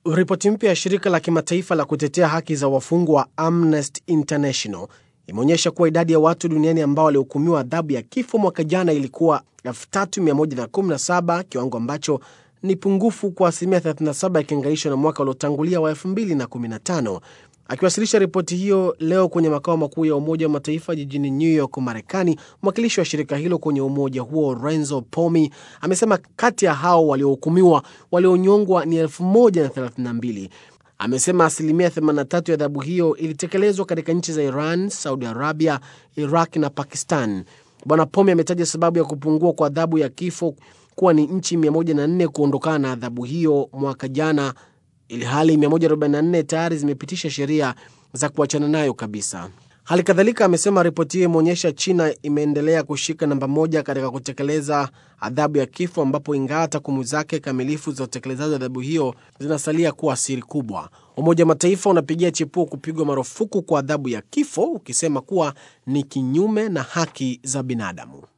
Ripoti mpya ya shirika la kimataifa la kutetea haki za wafungwa Amnesty International imeonyesha kuwa idadi ya watu duniani ambao walihukumiwa adhabu ya kifo mwaka jana ilikuwa 3117 kiwango ambacho ni pungufu kwa asilimia 37 ikilinganishwa na mwaka uliotangulia wa 2015. Akiwasilisha ripoti hiyo leo kwenye makao makuu ya Umoja wa Mataifa jijini New York, Marekani, mwakilishi wa shirika hilo kwenye umoja huo Renzo Pomi amesema kati ya hao waliohukumiwa walionyongwa ni 1032. Amesema asilimia 83 ya adhabu hiyo ilitekelezwa katika nchi za Iran, Saudi Arabia, Iraq na Pakistan. Bwana Pomi ametaja sababu ya kupungua kwa adhabu ya kifo kuwa ni nchi 104 kuondokana na adhabu hiyo mwaka jana, ili hali 144 tayari zimepitisha sheria za kuachana nayo kabisa. Hali kadhalika amesema ripoti hiyo imeonyesha China imeendelea kushika namba moja katika kutekeleza adhabu ya kifo, ambapo ingawa takwimu zake kamilifu za utekelezaji wa adhabu hiyo zinasalia kuwa siri kubwa. Umoja wa Mataifa unapigia chepuo kupigwa marufuku kwa adhabu ya kifo, ukisema kuwa ni kinyume na haki za binadamu.